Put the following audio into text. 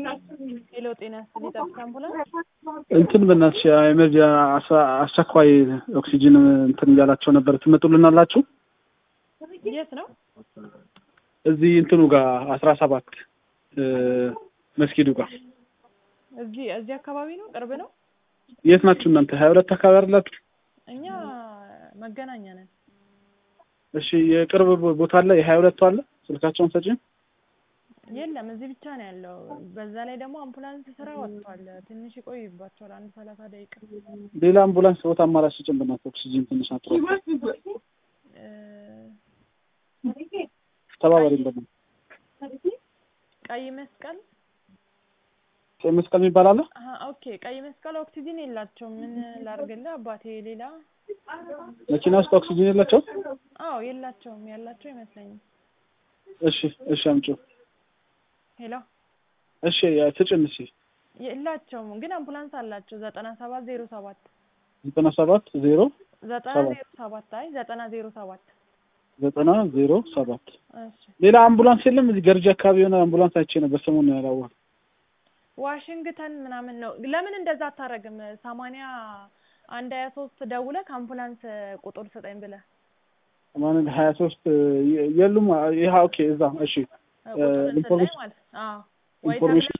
ሄሎ ጤና ይስጥልኝ ጠብታ አምቡላንስ እንትን በእናትሽ ኤመርጂ አስቸኳይ ኦክሲጅን እንትን እያላቸው ነበር። ትመጡልናላችሁ? የት ነው? እዚህ እንትኑ ጋር አስራ ሰባት መስጊዱ ጋር እዚህ እዚህ አካባቢ ነው? ቅርብ ነው? የት ናችሁ እናንተ? ሀያ ሁለት አካባቢ አይደላችሁ? እኛ መገናኛ ነን። እሺ የቅርብ ቦታ አለ? የሀያ ሁለቱ አለ? ስልካቸውን ሰጪኝ። የለም እዚህ ብቻ ነው ያለው። በዛ ላይ ደግሞ አምቡላንስ ስራ ወጥቷል። ትንሽ ይቆይባቸዋል፣ አንድ ሰላሳ ደቂቃ። ሌላ አምቡላንስ ቦታ አማራጭ ስጭን በእናትህ። ኦክሲጅን ትንሽ አጥሮ እ ተባበሪ እንደምን ቀይ መስቀል ቀይ መስቀል የሚባል አለ? አሀ፣ ኦኬ ቀይ መስቀል ኦክሲጅን የላቸውም። ምን ላርግልህ አባቴ? ሌላ መኪና ውስጥ ኦክሲጅን የላቸው? አዎ የላቸውም። ያላቸው አይመስለኝም። እሺ እሺ አምጪው። ሄሎ እሺ ስጭን። እሺ የላቸውም፣ ግን አምቡላንስ አላቸው። ዘጠና ሰባት ዜሮ ሰባት ዘጠና ሰባት ዜሮ ዘጠና ሰባት ዜሮ ሰባት አይ ዘጠና ዜሮ ሰባት ዘጠና ዜሮ ሰባት እሺ ሌላ አምቡላንስ የለም? እዚህ ገርጂ አካባቢ የሆነ አምቡላንስ አይቼ ነበር ሰሞኑን ያላወቅ ዋሽንግተን ምናምን ነው። ለምን እንደዛ አታረግም? ሰማንያ አንድ ሀያ ሶስት ደውለህ አምቡላንስ ቁጥር ስጠኝ ብለህ ማንን ሀያ ሶስት የሉም። ይህ ኦኬ እዛ እሺ ቁጥር ስጠኝ ኢንፎርሜሽን ማለት አዎ ወይ ኢንፎርሜሽን